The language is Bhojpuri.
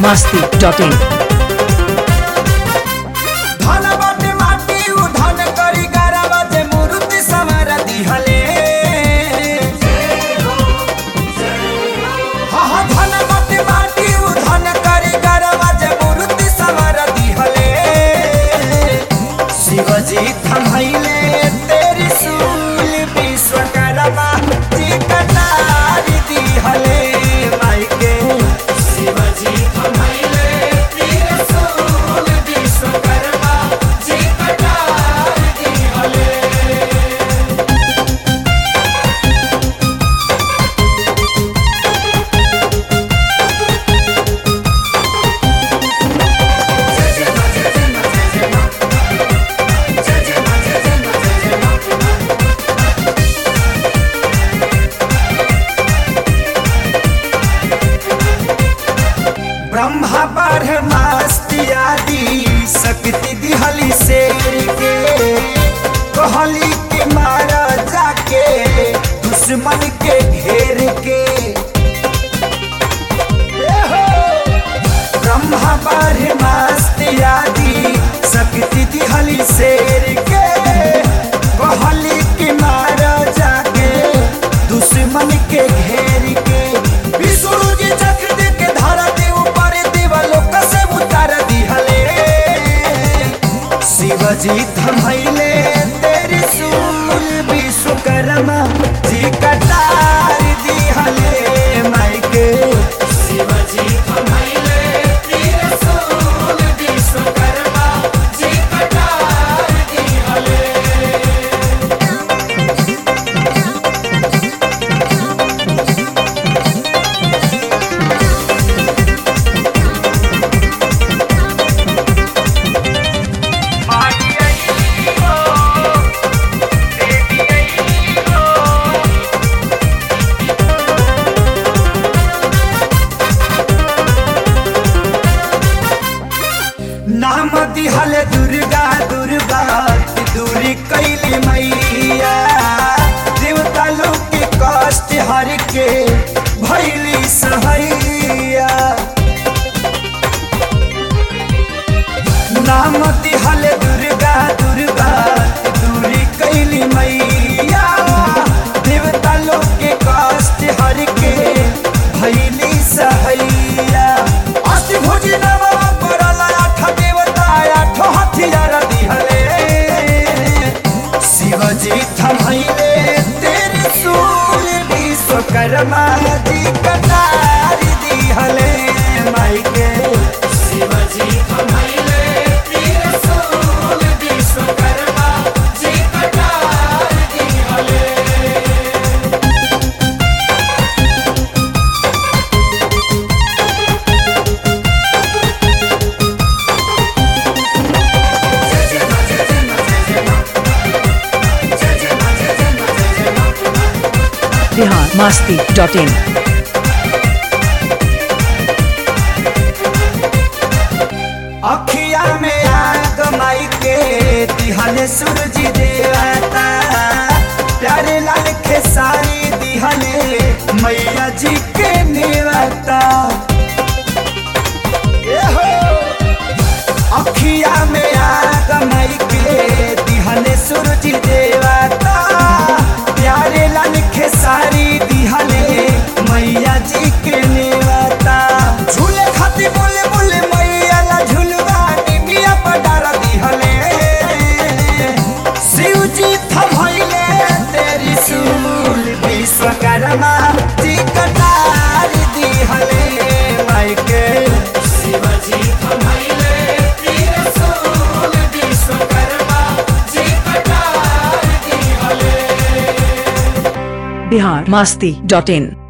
masti dot in. धन बाटे माटी उ धन करी गरवा जे मूर्ति समर दिहले हा हा धन बाटे माटी उ धन करी गरवा जे मूर्ति समर दिहले शिवजी थमैले तेरी सूल विश्वकर्मा जी कटारी दिहले माई के शिवजी थमैले तेरी सूल विश्वकर्मा जी कटारी दिहले ब्रह्मा ब्रह्मास्तियादि शक्ति दिहली शेर के कहली के मारा जाके दुश्मन के घेर के ए हो! ब्रह्मा ब्रह्मास्तियादि शक्ति दिहली शेर के कहली के मारा जाके दुश्मन के घेर के विष्णु जी चक्र दे के धारा दे ऊपर दिवालो कसे उतार दिहले शिवजी थमैले तेरी सूल विश्वकर्मा जी कटार दिहले माई के शिवजी थमैले तेरी सूल विश्वकर्मा जी कटार दिहले नाम दिहल दुर्गा दुर्गा दूरी कैली मैया देवता लोग के कष्ट हर के भैली सहैया नाम दिहल दुर्गा दुर्गा दूरी कैली मैया देवता लोग के कष्ट हर के भैली सहैया अष्टभुजी नमः पड़ल आठ देवता आठ हथियार दिहले शिवजी थमैले तेरे सूल विश्वकर्मा जी कटार दिहले माई के शिवजी थमैले तेरे सूल विश्वकर्मा जी कटार दिहले Bihar masti dot in. अखिया में आग माई के दिहले सूरज देवता प्यारे लाल खेसारी दिहले मैया जी के नेवता ए हो! अखिया में आग माई के दिहले सूरज देवता प्यारे लाल खेसारी दिहले मैया जी के नेवता झूले खाती बोले बोले मैया ला झुलवा निमिया पडार दिहले शिव जी थमैले तेरी सूल विश्वकर्मा जी कटार दिहले माई के शिव जी थमैले तेरी सूल विश्वकर्मा जी कटार दिहले Bihar masti dot in.